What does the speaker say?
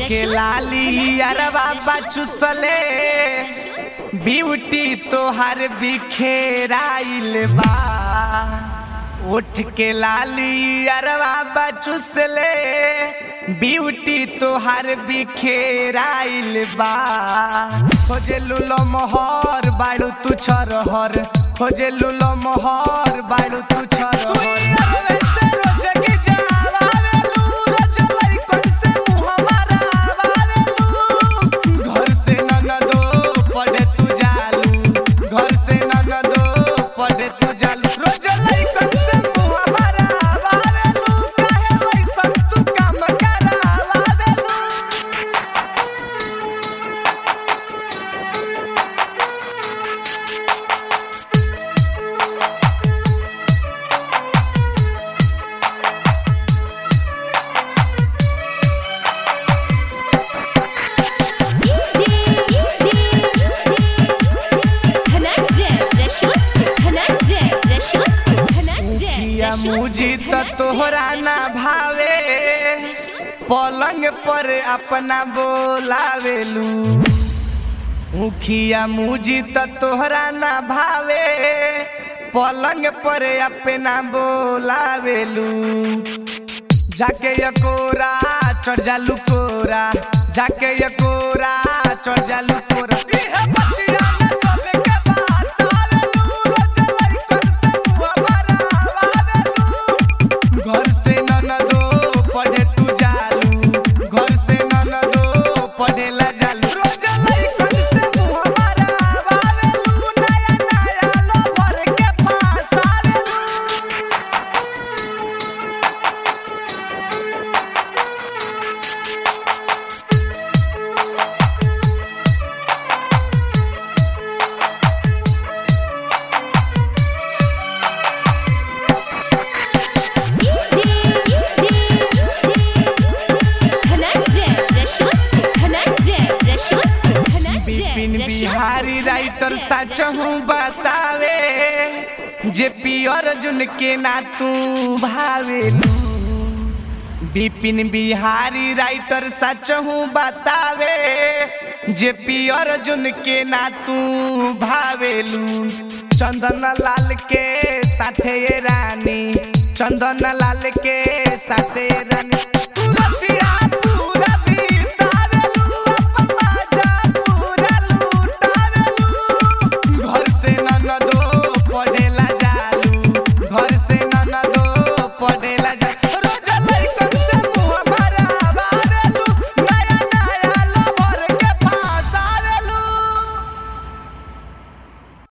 के लाली अरबा बचुसले ब्यूटी तोहर बिखेराइल बा उठ के लाली अरबा बचुसले ब्यूटी तोहर बिखेराइल बा खोजे लुलो मोहर बाड़ू तू छरहर खोजे लुलो मोहर बाड़ू तू छरहर घर से ननदो पढ़े तू जालू घर से ननदो पढ़े तू जालू रोज लइकन से मुंह हमारा आवेलू काहे वैसन तू काम करावेलू धनंजय रशोद धनंजय रशोद धनंजय किया मुझी त तोहरा ना भावे पलंग पर अपना बोलावेलू मुखिया मुझी त तोहरा ना भावे पलंग पर अपना बोलावेलू जाके यकोरा चढ़ जालू कोरा जाके यकोरा चढ़ जालू कोरा इहे बतिया में सबे के बात आवेलू रोज लइकन से मुंह हमारा आवेलू घर से ननदो पढ़े तू जालू घर से ननदो पढ़े ला जालू रोज लइकन से मुंह हमारा आवेलू नया नया लो भर के पास आवेलू धनंजय रशोद धनंजय रशोद धनंजय बिपिन बिहारी राइटर सचहू बतावे जे पी अर्जुन के ना तू भावेलू बिपिन बिहारी राइटर सचहू बतावे जे पी अर्जुन के ना तू भावेलू चंदन लाल के साथे ये रानी चंदन लाल के साथे ये रानी